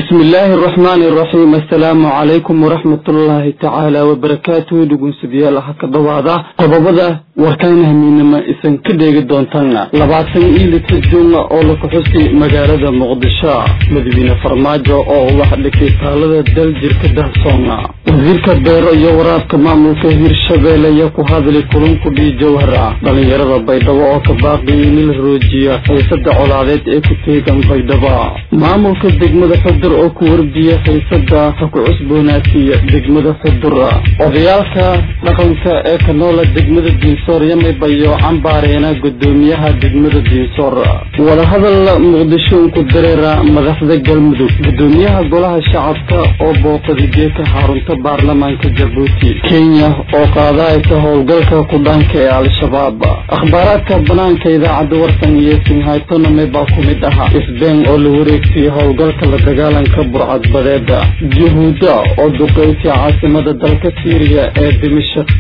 bismi illaahi araxmaani araxiim assalaamu calaykum waraxmatullaahi tacaala wabarakaatuhu dhugunsidayaal ha ka dhawaada qodobada warkaan hamiinama isan ka dheegi doontaan labaatan iyo lita juunga oo la kuxusi magaalada muqdisho madawiine farmaajo oo wax dhigtay taalada daljirka dahsoona wasiirka beero iyo waraabka maamulka hirshabeelle ayaa ku hadlay kulunkudhii jawhara dhalinyarada baydhabo oo ka baaqiyay in la roojiya xiisada colaadeed ee ku teegan baydhabo maamulka degmada xudur oo ku wardiya xiisada ha ku cusboonaatiya degmada xudur odayaalka dhaqanka ee ka noola degmada diinsoor yamibayo cambaareena gudoomiyaha degmada diinsoor wadahadal muqdisho unku dareera madaxda galmudug gudoomiyaha golaha shacabka oo booqada geeka xarunta baarlamaanka jabuuti kenya oo qaadaysa howlgalka kudhaanka ee al-shabaab akhbaaraadka banaanka idaacadda warsan iyo sinhaytoname baa ku mid ahaa isbeen oo la wareegtay howlgalka la dagaalanka burcadbadeeda yuhuudda oo duqeysay caasimada dalka siiriya ee dimashik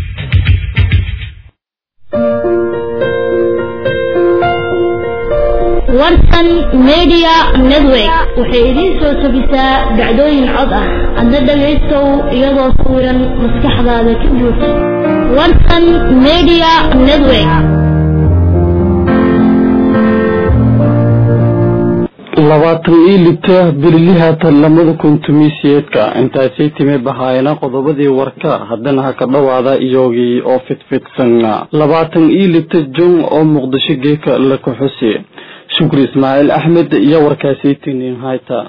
warsan media network waxay idiin soo tabisaa dhacdooyin cod ah hadda dhagaystow iyadoo sawiran maskaxdaada ka buuxa warsan media network labaatan iyo lita birlihaatan lamada kuntumiisiyeedka intaasay timi bahaayana qodobadii warka haddana ha ka dhawaada iyogii oo fidfidsan labaatan iyo lita jun oo muqdisho geeka la kuxusi shukri ismaaciil axmed iyo warkaasii tiniin hayta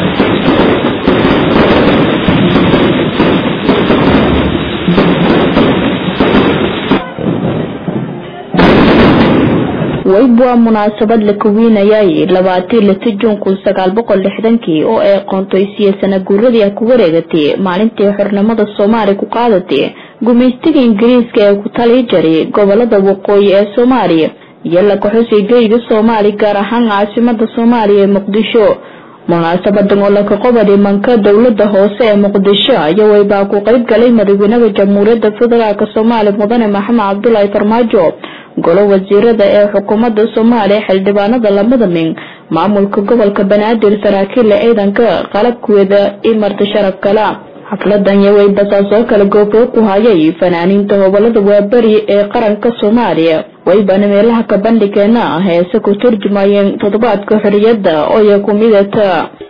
weyb waa munaasabad la kuwiinayay labaatii lita juun kun sagaal boqol lixdankii oo ay qoontoysiye sana guuradii ku wareegatay maalintii xornimada soomaaliya ku qaadatay gumaystiga ingiriiska ee ku tali jaray gobolada waqooyi ee soomaaliya iyo la kaxusay geyga soomaaliya gaar ahaan caasimada soomaaliya ee muqdisho munaasabadan oo laka qobadi manka dowlada hoose ee muqdisho iyo weybaa ku qeyb galay madaxweynaha jamhuuriyadda federaalk soomaaliya mudane maxamed cabdulaahi farmaajo golo wasiirada ee xukuumadda soomaaliya xildhibaanada lamada min maamulka gobolka banaadir saraakiilla ciidanka qalabkeeda iyo marti sharaf kala xafladan yawey basaasoo kale gooboo ku hayay fanaaniinta gobolada waaberi ee qaranka soomaaliya waybaana meelaha ka bandhigeena heese ku turjumayeen toddobaadka xoriyadda ooya ku midata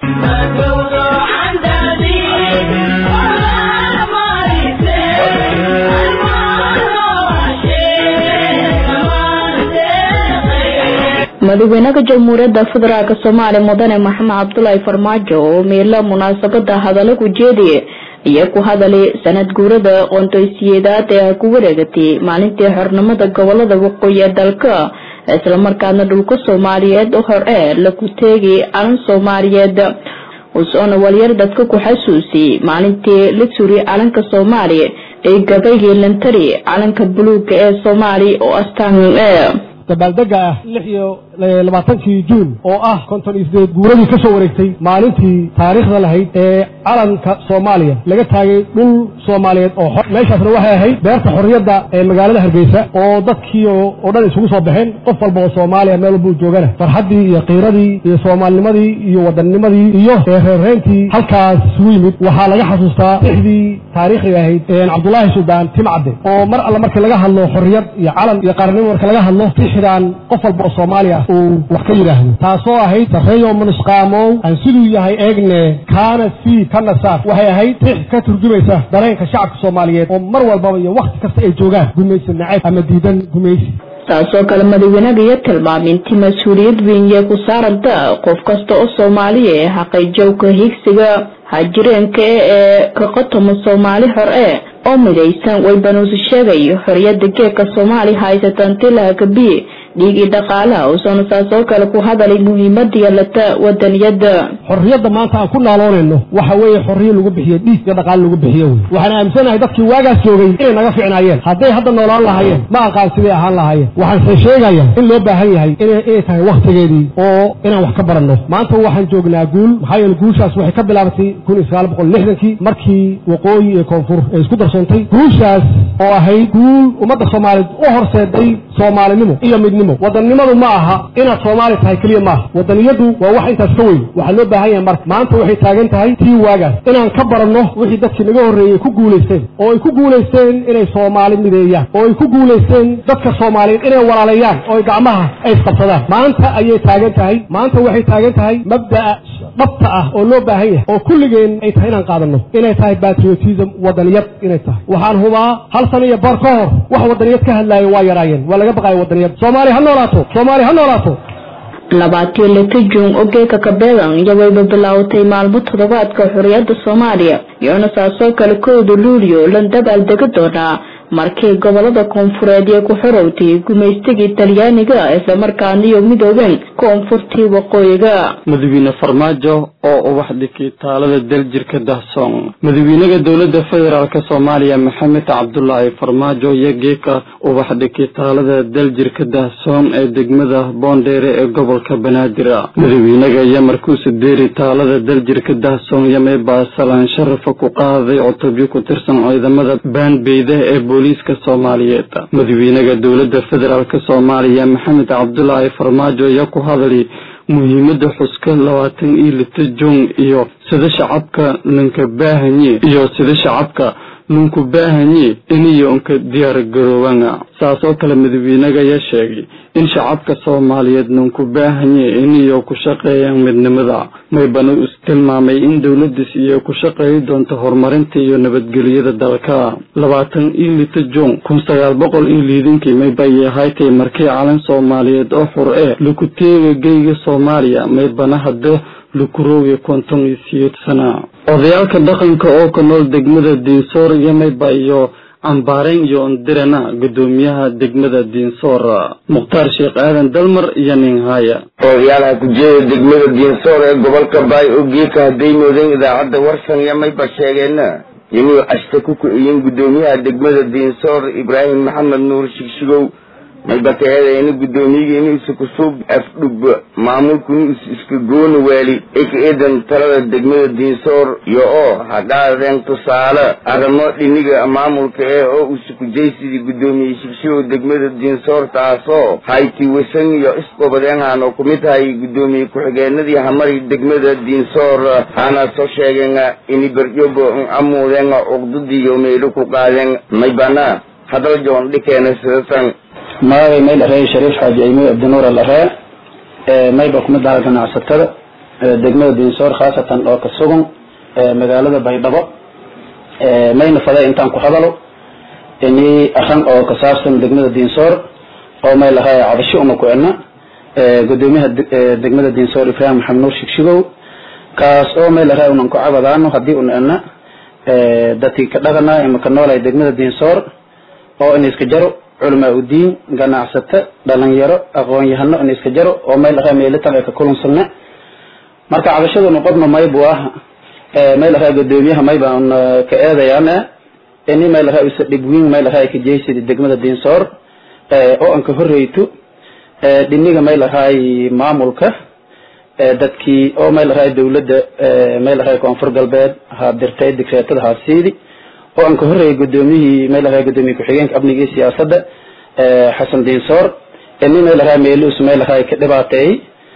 madaxweynaha jamhuuriyadda federaalk soomaaliya mudane maxamed cabdulaahi farmaajo oo meelo munaasabada hadallo ku jeediye iyo ku hadalay sanad guurada qoontoysiyeedaad ee ku wareegatay maalintii xornimada gobolada waqooyi ee dalka islamarkaana dhulka soomaaliyeed hor ee laku teegay calan soomaaliyeed usoona walyar dadka ku xasuusiyey maalintii la suriy calanka soomaaliya ee gabaygii lantari calanka buluuga ee soomaaliya oo astaan dabaaldega ah lix iyo labaatankii juun oo ah konton iyo sideed guuradii ka soo wareegtay maalintii taariikhda lahayd ee calanka soomaaliya laga taagay dhul soomaaliyeed oo xor meeshaasna waxay ahayd beerta xorriyadda ee magaalada hargeysa oo dadkii oo dhan isugu soo baxeen qof walba oo soomaaliya meel walbuu joogana farxaddii iyo qiiradii iyo soomaalinimadii iyo wadanimadii iyo reerreyntii halkaas isugu yimid waxaa laga xasuustaa lixdii taariikhiga ahayd cabdulaahi suldaan timcadde oo mar alle markii laga hadlo xorriyad iyo calan iyo qaranimo marka laga hadlo tixdan qof walba oo soomaaliya uu wax ka yidhaahdo taasoo ahayd sarreeyo munusqaamow aan siduu yahay eegne kaana sii kana saar waxay ahayd tix ka turjumaysa dareenka shacabka soomaaliyeed oo mar walbaba iyo wakhti kasta ay joogaan gumaysi nacayb ama diidan gumaysi taasoo kale madaxweynaha iyo tilmaaminti mas-uuliyad weyn yee ku saaranta qof kasta oo soomaaliya ee xaqayjowka higsiga hajireenka ee ka qotoma soomaali hor ee oo midaysan waybanuusi sheegay xoriyada geedka soomaaliya haysatan tilaha kabiye dhiigii dhaqaalaha uusana saasoo kale ku hadalay muhiimada yeelata wadaniyada xorriyadda maanta aan ku naaloonayno waxa weeye xorriyo lagu bixiyo dhiig iyo dhaqaale lagu bixiyo wey waxaan aaminsanahay dadkii waagaas joogay inay naga ficnaayeen hadday hadda noolaan lahaayeen ma aqaan siday ahaan lahaayeen waxaanse sheegaya in loo baahan yahay inay tahay wakhtigeedii oo inaan wax ka baranno maanta waxaan joognaa guul maxaa yeele guushaas waxay ka bilaabatay kun iyo sagaal boqol lixdankii markii waqooyi iyo koonfur ay isku darsoontay guushaas oo ahayd guul ummadda soomaaliyeed u horseeday soomaalinimo iyo midnimo wadannimadu ma aha inaad soomaali tahay keliya maaha wadaniyadu waa wax intaas ka weyn waxaa loo baahan yahay marka maanta waxay taagan tahay tii waagaas inaan ka baranno wixii dadkii naga horreeyey ku guulaysteen oo ay ku guulaysteen inay soomaali mideeyaan oo ay ku guulaysteen dadka soomaaliyeed inay walaaleeyaan oo ay gacmaha ay isqabsadaan maanta ayay taagan tahay maanta waxay taagan tahay mabda'a dhabta ah oo loo baahan yahay oo kulligeen ay tahay inaan qaadanno inay tahay patriotism wadaniyad inay tahay waxaan hubaa hal sano iyo bar ka hor wax wadaniyad ka hadlaayo waa yaraayeen waa laga baqayo wadaniyad soomaali ha noolaato soomaali ha noolaato labaatiyo lita juun ogeeka kabeedan iyo wayba bilaawatay maalmo toddobaadka xorriyadda soomaaliya iyona saasoo kale kooda luuliyo lan dabaal dega doonaa markii gobolada koonfureed ee ku xorowtay gumaystigii talyaaniga islamarkaana iyo midoobeen koonfurtii waqooyiga madaxweyne farmaajo oo ubax dhigay taalada daljirka dahsoon madaxweynaha dowladda federaalk soomaaliya maxamed cabdulaahi farmaajo iyo geeka ubax dhigay taalada daljirka dahsoon ee degmada boondheere ee gobolka banaadir madaxweynaga iyo markuusa deeri taalada daljirka dahsoon yamay baasalaan sharafa ku qaaday cutubyo ku tirsan ciidamada baanbeyda ee booliiska soomaaliyeed madaxweynaha dowladda federaalk soomaaliya maxamed cabdulaahi farmaajo iyo ku hadlay muhiimada xuska labaatan iyo lita juun iyo sida shacabka ninka baahanye iyo sida shacabka ninku baahanye iniyo unka diyaar garoobana saas oo kale madaxweynaga ayaa sheegay in shacabka soomaaliyeed ninku baahanye iniyo ku shaqeeyaan midnimada maybana is tilmaamay in dowladiis iyo ku shaqeeyi doonto horumarinta iyo nabadgelyada dalka labaatan iyo lita juun kun sagaal boqol iyo liidankii maybayay ahaaytay markii calan soomaaliyeed oo xur ee lakuteega geyga soomaaliya maybana hadda lukurooga konton iyo siyeed sana odayaalka dhaqanka oo ka nool degmada diinsoor iyo mayba iyo cambaarayn iyo ondirana gudoomiyaha degmada diinsoor mukhtaar sheekh aadan dalmar iyo ninhaya odayaalaha kujeeda degmada diinsoor ee gobolka baay oo geeka hadday moodeen idaacadda warsan iyo mayba sheegeenna inuu ashta ku ku-iyin gudoomiyaha degmada diinsoor ibraahim maxamed nuur shigshigow maybakeedeeni gudoomiyigii inu isa kusub afdhub maamulkunu is iska gooni waali eka eedan talada degmada diinsoor iyo oo haqaadeen tusaale arrimo dhiniga maamulka ee oo usukujaysidii gudoomiye shigshigow degmada diinsoor taasoo hayti wasan iyo isqobadeenhan oo kumid tahay gudoomiye ku-xigeenadii hamari degmada diinsoor hana soo sheegeen ini beryobo amuudeen cuqdadiiyo meelo ku qaadeen maybana hadal joon dhikeena sidatan magacay may dharey shariif xaaji aymo abdinuur alaree mayba kumid aha ganacsatada degmada diinsoor khaasatan oo ka sugan magaalada baydhabo mayna faday intaan ku hadalo ini aran oo ka saabsan degmada diinsoor oo may lahay cabasho uma ku ena gudoomiyaha degmada diinsoor ibraahim maxamed nuur shigshigow kaas oo may lahay unan ku cabadaano hadii una ena dadkii ka dhaqana ima ka noolay degmada diinsoor oo in iska jaro culamaa udiin ganacsato dhalinyaro aqoon-yahano in iska jaro oo mayl ahaa meelitan ay ka kulansana marka cabashaduna qodma maybu ah mayl ahaa gudoomiyaha mayba un ka eedayaan ini mayl ahaa isa dhibwiin mayl ahaa ka jeysida degmada diinsoor oo an ka horreyto dhiniga mayl ahaay maamulka dadkii oo mayl ahaay dawladda mayl ahaay koonfur galbeed ha dirtay digreetada haasiidi oo aan ka horreeyay gudoomiyihii meel ahaa gudoomiye ku-xigeenka amniga iyo siyaasadda xasan diinsoor ini meel ahaa meelus meel ahaa ka dhibaateeyey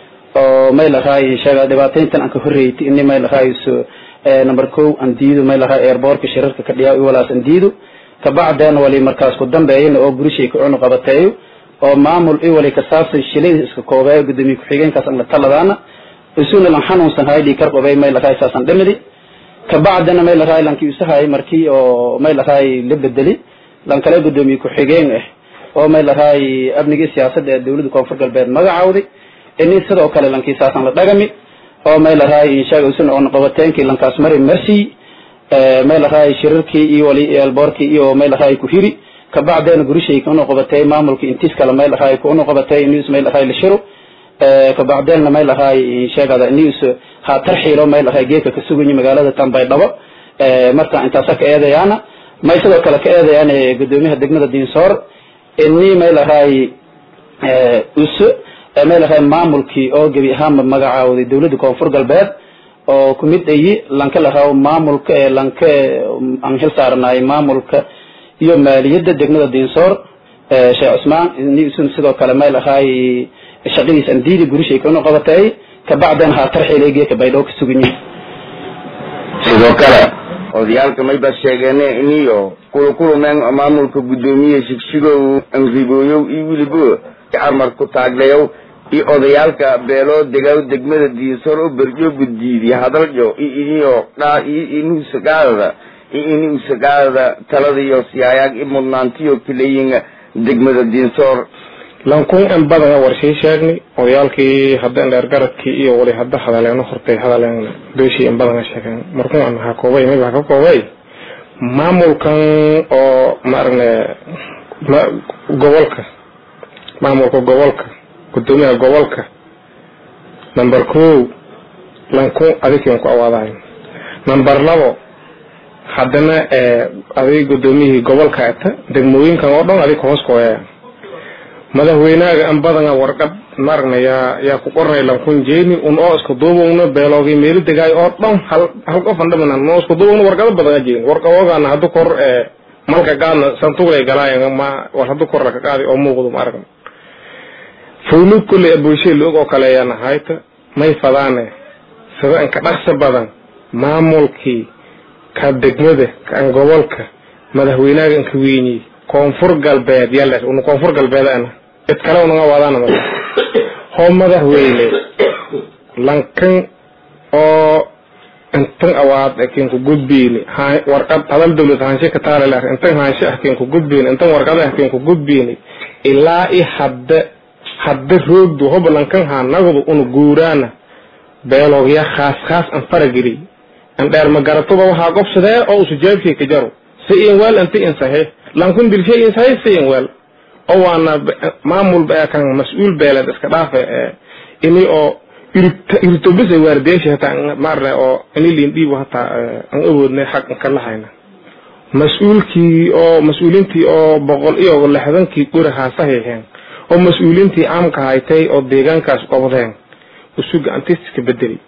oo meel ahaa sheega dhibaateyntan aan ka horreeyay ini meel ahaa number ko aan diido meel ahaa airbortka shirarka ka dhiyaa walaas aan diido kabacdeen wali markaas ku dambeeyana oo gurishay ka cunu qabateeyo oo maamul i wali kasaabsan shilada iska koobeeyo gudoomiye ku-xigeenkaas aan la taladaana isuna lan xanuunsan haydii kar qobay meel ahaa saasan dhimidi kabacdina may lahaay lankii usahay markii oo may lahaay la bedeli lan kale gudoomiye ku-xigeen ah oo may lahaay amnigii siyaasadda ee dawladda koonfur galbeed magacaawday ini sidoo kale lankii saasan la dhagami oo may lahaay inshaga usuna oon qabateenkii lankaas mari marsi may lahaay shirarkii iyo wali elboorkii iyo may lahaay ku hiri kabacdina gurishay kuna qabatay maamulka intiis kale may lahaay kuna qabatay inis may lahaay la shiro kabacdeenna may lahaay sheegada news ha tarxiilo may lahaay geedka ka suganyi magaalada tanbaydhabo marka intaasa ka eedayaana may sidoo kale ka eedayaan gudoomiyaha degmada diinsoor ini may lahaay us may lahaay maamulkii oo gebi ahaanba magacaawday dawladda koonfur galbeed oo kumid ayi lanka lahaa maamulka lanka aan xil saaranaay maamulka iyo maaliyadda degmada diinsoor sheekh cusmaan nisun sidoo kale mayl ahaay shaqadiis aan diidi gurishay kuna qabatay kabacdan ha tarxiileegee ka baydhoo ka suganyihin sidoo kale odayaalka mayba sheegeen iniyo kulukulumeen maamulka guddoomiye shigshigow anribooyow iyo wilibo carmar ku taaglayow iyo odayaalka beeloo degaw degmada diinsor oo berjo guddiidiy hadaljo iyo iniyo dhaa iyo inuusagaadada iyo inuusagaadada taladiyo siyaayaag i mudnaantiyo kilayin degmada diinsor lankun in badana warsii sheegni odayaalkii hadda dheergaradkii iyo wali hadda hadaleen hortay hadaleen beeshii in badana sheegeen markuu aan ha koobay mid ha ka koobay maamulkan oo maarne gobolka maamulka gobolka gudoomiyaha gobolka number ko lankun adigiin ku awaadahay number labo haddana adig gudoomiyihii gobolka ata degmooyinkan oo dhan adig hoos kooyaya madaxweynaaga an badana warqad maaragna yaa yaa ku qoranay lankun jeeni un oo isku duubowna beeloogi meelo degaay oo dhan hal hal qofan dhamanan noo isku duubowna warqado badana jeeni warqadoogana haddu kor malka gaadna santuglay galaayan ma war haddu kor laka qaadi oo muuqdo ma aragna fawlug kulley aboyshay loog oo kale ayaan ahayta may fadaane sida inka dhaqsa badan maamulkii ka degmada kan gobolka madaxweynaaga inka weyniyey koonfur galbeed yales una koonfur galbeed ana cid kale unaga wadaana ma hoo madaxweyne lankan oo intan awaad akinka gudbiyni warqad hadal dawlad haanshe ka taale laakin intan haanshe akinka gudbiyni intan warqad akinka gudbiyni ilaa i hadda hadda roogdu hoba lankan haa nagdu una guuraana beeloogya khaas khaas an farageli an dheer magaratuba waxaa gobsadee oo usu jaabshay ka jaro si in weel inti in saxiix lankun dilshay in saxiix si in weel oo waana maamul kan mas-uul beeleed iska dhaafe ini oo irtobisa waardeeshi hataa maarne oo ini lindhiibo hataa an awoodnay xaq inka lahayna mas-uulkii oo mas-uulintii oo boqol iyo lixdankii gurahaa saxiixeen oo mas-uulintii caamka haytay oo deegaankaas qobdeen usuga antiska bedeli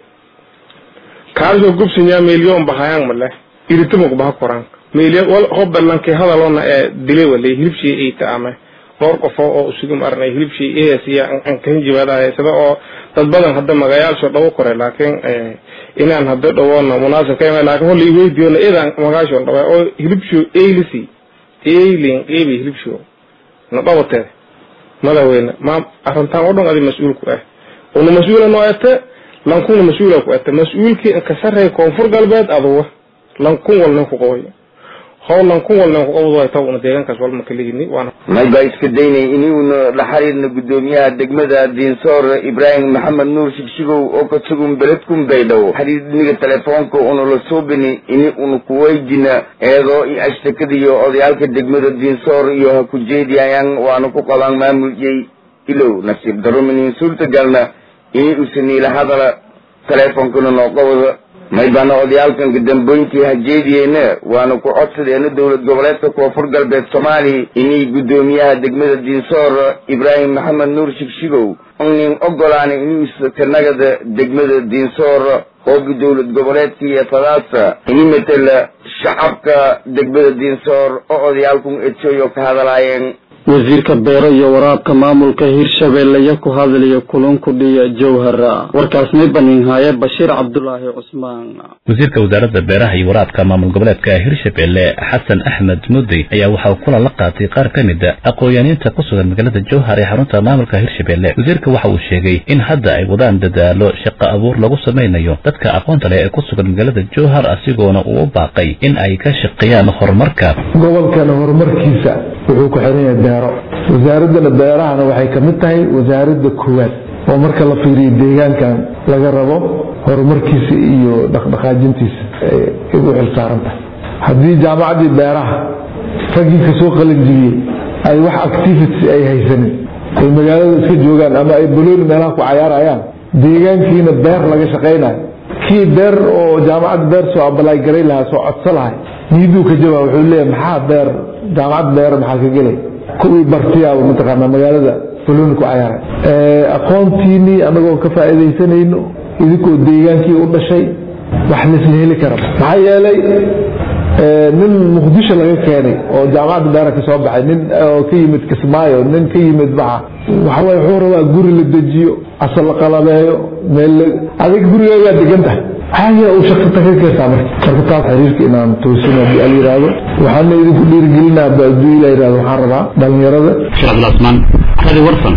kaasoo gubsanyaa milyon bahayaan male iritumuk baha koraan milyon wal hobalanke hadalona ee dile wale hilibshii ay taame dhowr qofo oo usugu marnay hilibshii eesiya an kahin jibaadahay sida oo dad badan hadda magayaasho dhawo kore laakiin inaan hadda dhawoona munaasib ka laakiin holla iweydiiyona idan magaasho dhawa oo hilibsho eylisi eylin ebi hilibsho na dhawatee madaxweyne ma arrintaan oo dhan adi mas-uulku ah una mas-uula noo ete lankuna mas-uula ku ete mas-uulkii inka sarreey koonfur galbeed aduwa lankun walnin ku qaboy how lankun walnin ku qabad wayta una deegaankaas walma kaligini waana may baa iska daynay inuuna la xiriirna guddoomiyaha degmada diinsoor ibraahim maxamed nuur shigshigow oo ka sugun beledkun baydhabo xiriirniga telefoonka una la suubini ini una kuweydina eedoo i ashtakadiyo odayaalka degmada diinsoor iyo ha ku jeediyayaan waana ku qabaan maamuljay ilow nasiib daro minin suurtagalna ini usaniila hadala teleefoonkana noo qabada may baana odayaalkan kadambooyinkii hajeediyeena waana ku codsadeena dowlad goboleedka koonfur galbeed soomaaliya inay guddoomiyaha degmada diinsoor ibraahim maxamed nuur shigshigow nin ogolaana inuu kanagada degmada diinsoor hoogi dowlad goboleedkii fadaasa ini matela shacabka degmada diinsoor oo odayaalkun edsoyo ka hadalaayeen wasiirka beero iyo waraabka maamulka hirshabeelle ku hadlaya kulanku dhiya jowhara warkaasnay baninhaaye bashiir cabdulaahi cusmaan wasiirka wasaaradda beeraha iyo waraabka maamul goboleedka hirshabeelle xasan axmed mudey ayaa waxaa kulan la qaatay qaar ka mid a aqoon-yaaniinta ku sugan magaalada jowhar ee xarunta maamulka hirshabeelle wasiirka waxa uu sheegay in hadda ay wadaan dadaalo shaqo abuur lagu samaynayo dadka aqoonta leh ee ku sugan magaalada jowhar asigoona uu u baaqay in ay ka shaqeeyaan horumarka gobolkana horumarkiisa wuxuu ku xiran yahay beero wasaaradana beerahana waxay ka mid tahay wasaaradda koowaad oo marka la fiiriyo deegaankan laga rabo horumarkiisa iyo dhaqdhaqaajintiisa ay u xilsaaran tahay haddii jaamacaddii beeraha raggii kasoo qalanjibiyey ay wax activity ay haysanin ay magaalada iska joogaan ama ay balooni meelaha ku cayaarayaan deegaankiina beer laga shaqaynayo kii beer oo jaamacad beer soo abalaagaray lahaa soo codso lahay niyaduu ka jawaab wuxuu leeyahay maxaa beer jaamacad beer maxaa ka gelay kuwii bartiyaaba mataqaanaa magaalada balooni ku cayaaray aqoontiinii anagoo ka faa'iidaysanayno idinkoo deegaankii u dhashay wax laisla heli kara maxaa yeelay nin muqdisho laga keenay oo jaamacadda beera ka soo baxay nin oo ka yimid kismaayo nin ka yimid baxa waxaway wuxuu rabaa guri la dejiyo asal la qalabeeyo meel adig gurigaagaa degan tahay xaaga uu shaqata ka keentaa marka marka taas xiriirka inaan toosino haddii al yiraahdo waxaana idinku dhiirigelinaa baaduu ila yirahdo waxaan rabaa dhalinyarada sheekh abdulcasmaan hadi warsan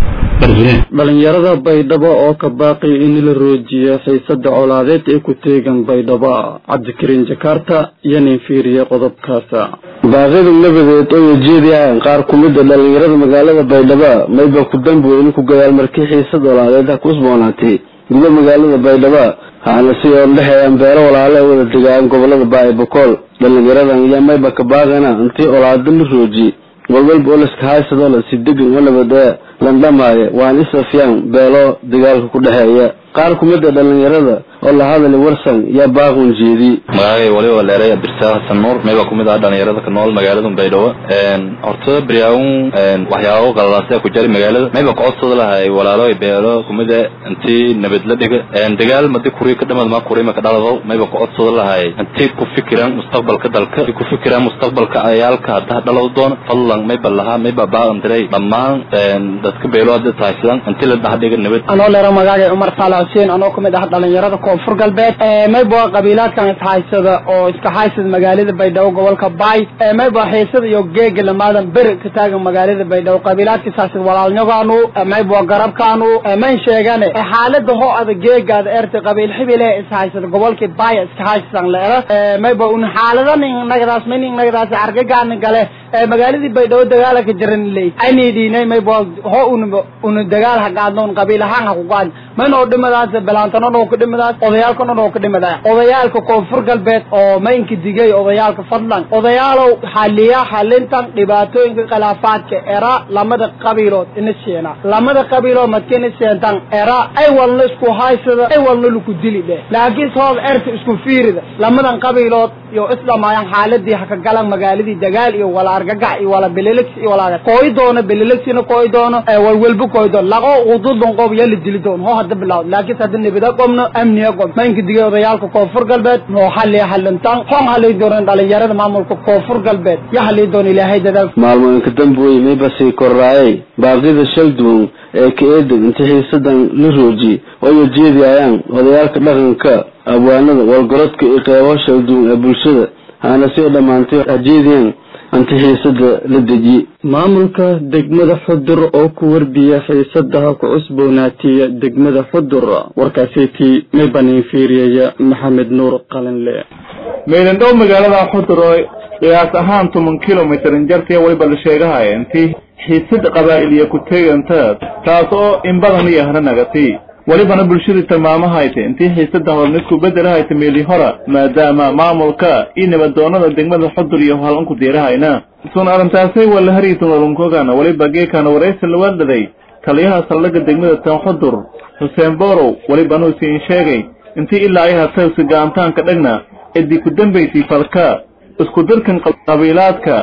dhalinyarada baydhabo oo ka baaqi in la roojiyo xiisada colaadeed ee ku teegan baydhabo cabdikariin jakarta iyo nin fiiriye qodobkaasa baaqida nabadeed oo ujeediyaan qaar ku mid a dhalinyarada magaalada baydhabo mayba ku damboy in ku gadaal markii xiisad colaadeed ha ku usboonaatay guda magaalada baydhabo haana si oon dhexeeyaan beelo walaale wada degaan gobolada baay bokool dhalinyaradan iyo mayba ka baaqana intii olaada la rooji walwalba oo laska haysadoo la si degan oo nabadee landhamaaye waan isafyaan beelo dagaalka ku dhexeeya qaar ku mid a dhalinyarada oo la hadali warsan yaa baaqun jeedi magacay waliba leeray abdirsaaq xasan nuur mayba kumid ah dhalinyarada ka nool magaalada baydhabo horta beryaawun waxyaabo qalalaasaya ku jari magaalada mayba kocodsada lahay walaalo beelo kumida intii nabad la dhiga dagaal madi kuri ka dhamad ma kuri ma ka dhalado mayba kocodsada lahay intii ku fikiraan mustaqbalka dalka ku fikiraan mustaqbalka ayaalka hadda dhalado doon fadlan mayba lahaa mayba baaqan diray dhammaan dadka beelo hadda tahaysan intii la dhax dhiga nabad anoo leero magacay umar saalax xuseen anoo kamid ah dhalinyarada koonfur galbeed mayba qabiilaadkan ishaysada oo iska haysada magaalada baydhabo gobolka baay mayba xiisada iyo geega lamaadan beri ka taagan magaalada baydhabo qabiilaadka ishaysada walaalnyogaanu mayba garabkaanu mayn sheegane xaalada ho ada geegaada erta qabiil xibile ishaysada gobolka baay iska haysadan leera mayba un xaaladan nagadaas min nagadaas argagaani gale magaaladii baydhabo dagaala ka jiran ley aynidinay mayba ho un un dagaal hagaadno un qabiil ahaan ha ku gaad maynoo dhimadaas balaantanon oo ka dhimadaas odayaalkanon oo ka dhimadaas odayaalka koonfur galbeed oo maynka digay odayaalka fadlan odayaalow xaliya xalintan dhibaatooyinka khilaafaadka era lamada qabiilood ina sheena lamada qabiilood madkina sheentan era ay walna isku haysada ay walna laku dili dheh laakiin soob erta isku fiirida lamadan qabiilood iyo islamayaan xaaladii haka galan magaaladii dagaal iyo wala argagax iyo wala belelex iyo wala kooy doono belelexina kooy doono walwalba kooy doono laqo ududon qob yala dili doono ho hadda bilaawd laakiin hadda nabada qobno amniga qob maynka digay odayaalka koonfur galbeed noo xaliya xalintan hon halay doonan dhalinyarada maamulka koonfur galbeed ya halay doon ilaahay dadaal maalmooyinka damboy mayba sii korraayay baaqida shal duwan ee ka eedan inta xiisadan la rooji oo ujeediyayaan odayaalka dhaqanka abwaanada walgorodka iyo qeybo shal duwan ee bulshada haana si dhammaantay hajeediyaan inta xiisada la deji maamulka degmada xudur oo ku warbiya xiisadaha ku cusboonaatiya degmada xudur warkaaseetii may baniin fiiriyaya maxamed nuur qalinle meydandhow magaalada xudur oo qiyaas ahaan toban kilomitr injartiya weliba la sheegahaya intii xiisad qabaa'iliya ku teganta taas oo in badan iyo haranagati welibana bulshadii tilmaamahayta intii xiisada hornisku bedelahayta meeli hora maadaama maamulka iyo nabadoonada degmada xudur iyo halanku diirahayna sun arrintaasay wala hariitan walunkogana weliba geekana waraysi la wadhaday taliyaha saldhigga degmada tan xudur xuseen borow welibana usiin sheegay intii ilaa ay hataysi gaantaanka dhegna cidii ku dambaysay falka isku dirkan qabiilaadka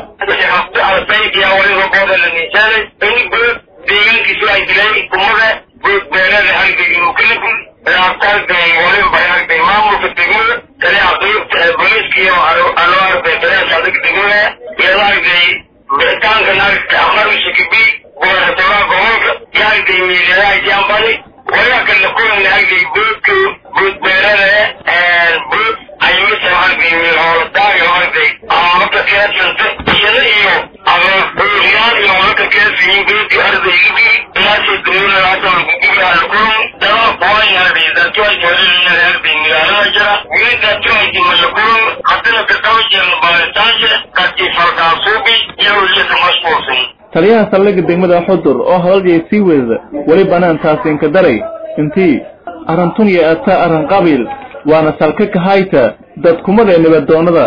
deegaankiisu ay dilay ummada beelada halgay inuu ka naful arday waliba arday maamulka degmada kale aqaybta booliiska iyo aloo arday taliya saldhigga degmada iyadoo arday bixitaanka naagta amarka kibi gobolatoraa gobolka iyo arday miiladaa jambani waliba kala kulana arday boodka boodbeelada bood ayimisa arday miilhooladaag arday amaka keedsanta iyada iyo abauriyaan iyo walaka keedsiyin boodki arday ibi ilaashay dawladaasa lagudiga alkulum daba qoan arday dadkiway joolinana arday magaalada jira wiildaadkiwayti malakulum haddana kaqaba jiran baaritaanka kadkii falkaasuubi iyo uliyada mashquulsan taliyaha saldhigga degmada xudur oo hadalgay sii weedada weli banaan taasinka daray intii arantun iyo ataa arran qabiil waana salka kahayta dadkumada ee nabadoonada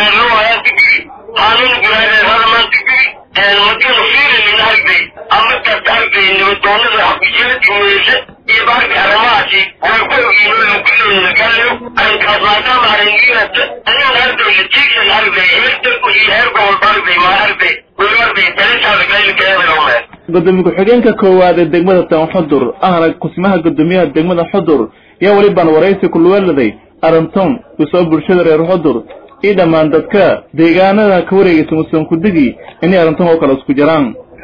madina fiilin arday amakaas arday nabadoonada xafiisyada iyo baarka arrimahaasi way ku ogiin kuleeya galayo arrinkaas maadaama arringiinata anin arday latiigsan arday imirta iyo heer gobolba arday ma arday weli arday talisaada gaylikeedaome gudoomiye ku-xigeenka koowaad ee degmada tan xudur ahna kusmaha gudoomiyaha degmada xudur yaa welibaan waraysi kuluwaladay arrinton usoo bulshada reer xudur iyo dhammaan dadka deegaanada ka wareegaysa musankudigi inay arrintan oo kale isku jiraan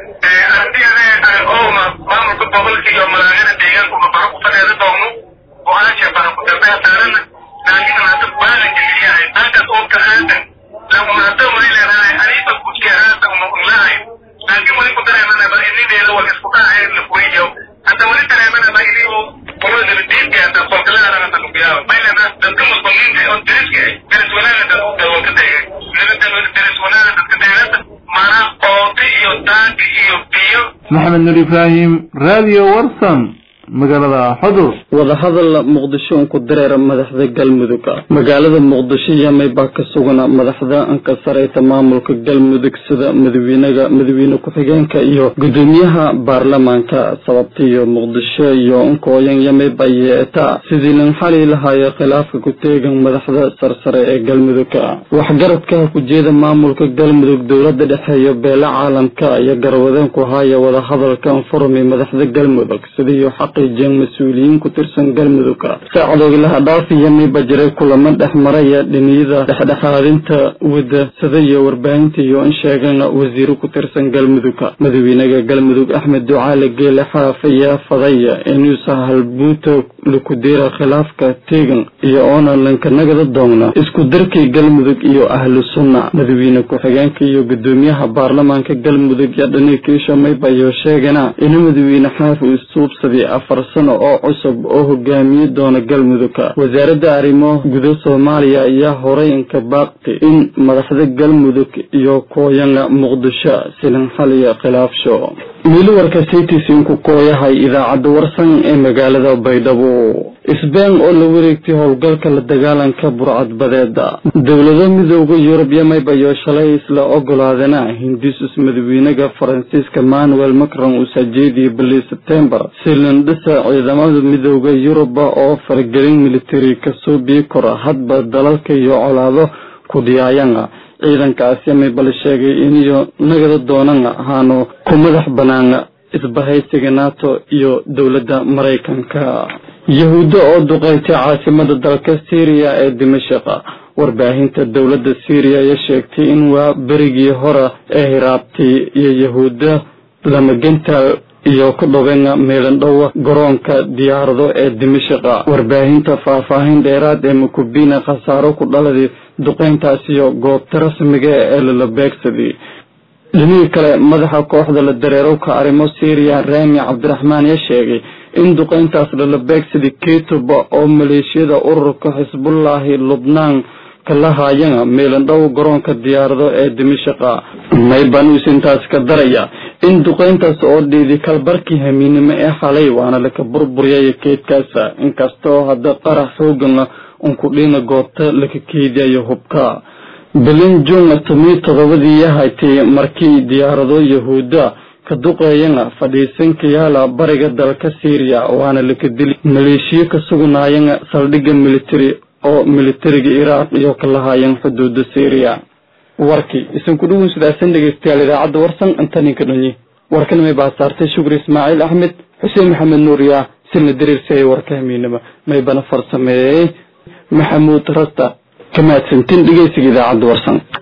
maamulka gobolka iyo malaagada deegaanka baxa ku fadheeda doogno go-aansha baxa ku dambea saarana laakiin hada baana geliyahay halkaas oo ka aadan lagunada wali leedahay aniga kujiya aada umulahay laakiin wali ku dareemanaba inideeda wal isku dhacay la kuwiyo hadda wali dareemanaba inigu qolada diinka hada solkalaadana tanubiyaa maylana dadka muslimiinta oo deriska deris wanaagga dadka ka tegay deris wanaagga dadka deeganta mana ooti iyo daanki iyo biyo maxamed nur ibraahim radio warsan magaalada xudur wadahadal muqdisho unku dareera madaxda galmudug magaalada muqdisho yamay baa ka sugana madaxda anka sareyta maamulka galmudug sida madawiinaga madawiine ku-xigeenka iyo gudoomiyaha baarlamaanka sababtiiyo muqdisho iyo unkooyan yamay baa yeeta sidii lan xali lahaayo khilaafka ku teegan madaxda sarsare ee galmudug waxgaradka ku jeeda maamulka galmudug dowlada dhexeeyo beela caalamka iyo garwadeen ku haya wadahadalkan furmi madaxda galmudug sidiiyo xaqiijiyeen mas-uuliyiin ku tirsan galmudug saacadoogilaha dhaafiya mayba jiray kulamo dhex maraya dhiniyada dhexdhexaadinta wada sida iyo warbaahinta iyo in sheegeen wasiiro ku tirsan galmudug madawiinaga galmudug axmed ducaale geele xaaf ayaa fadaya inuusa halbuuta lakudeera khilaafka teegan iyo oona lankanagada doogna isku darkii galmudug iyo ahlu sunna madawiine ku-xigeenka iyo gudoomiyaha baarlamaanka galmudug iyo dhanikiisha mayba iyo sheegana inu madawiine xaaf uu suubsaday afar sano oo cusub oo hogaamiye doona galmudug wasaaradda arrimo guda soomaaliya ayaa horay inka baaqti in madaxda galmudug iyo kooyana muqdisho silan xaliya khilaafsho miiliwarka saytisinku kooyahay idaacadda warsan ee magaalada baydhabo isbeen oo la wareegtay howlgalka la dagaalanka burcadbadeeda dowlado midooda yurub yamaybayo shalay isla ogolaadana hindisus madawiinaga faransiiska manuel macron uu sajeediyay bilii sebtembar silindhisa ciidamada midooda yuruba oo faragelin militari kasoo bii kora hadba dalalka iyo colaado ku dhiyaayana ciidankaasi maybal sheegay iniyo nagada doonan ahaano ku madax banaan isbahaysiga nato iyo dowladda maraykanka yahuuddo oo duqeystay caasimada dalka syriya ee dimashaq warbaahinta dowladda syriya ayaa sheegtay in waa berigii hore ee hiraabtay iyo yahuudda lamagenta iyo ku dhobeen meelandhowa garoonka diyaarado ee dimashaq warbaahinta faahfaahin dheeraad ee mukubina khasaaro ku dhaladay duqeyntaasiyo goobta rasmiga ee lala beegsaday dhinihii kale madaxa kooxda la dareerowka arrimo syriya rami cabdiraxmaan ya sheegay in duqeyntaas lala beegsaday kituba oo maleeshiyada ururka xisbullaahi lubnaan kala haayana meelandhow garoonka diyaarado ee dimashaqa maybanuus intaas ka daraya in duqeyntaas oo dhiidi kalbarkii hamiinimo ee xalay waana laka burburyaya keydkaasa inkastoo hadda qarax xoogana unkudhina goobta laka keediyayo hubka bilin juun tomiyo todobadii yahatay markii diyaarado yahuuda ka duqeeyana fadhiisanka yaala bariga dalka syriya waana laka dili maleeshiyo ka sugnaayana saldhigga military oo militariga iraaq iyo ka lahaayeen xuduuda syriya warkii isanku dhugun sidaasan dhegeystayaal idaacadda warsan intaninka dhanyi warkan may baa saartay shukri ismaaciil axmed xuseen maxamed nuuriya silna dariirsayay warka hamiinima maybana farsameeyey maxamuud rasta kamaadsantin dhegeysiga idaacadda warsan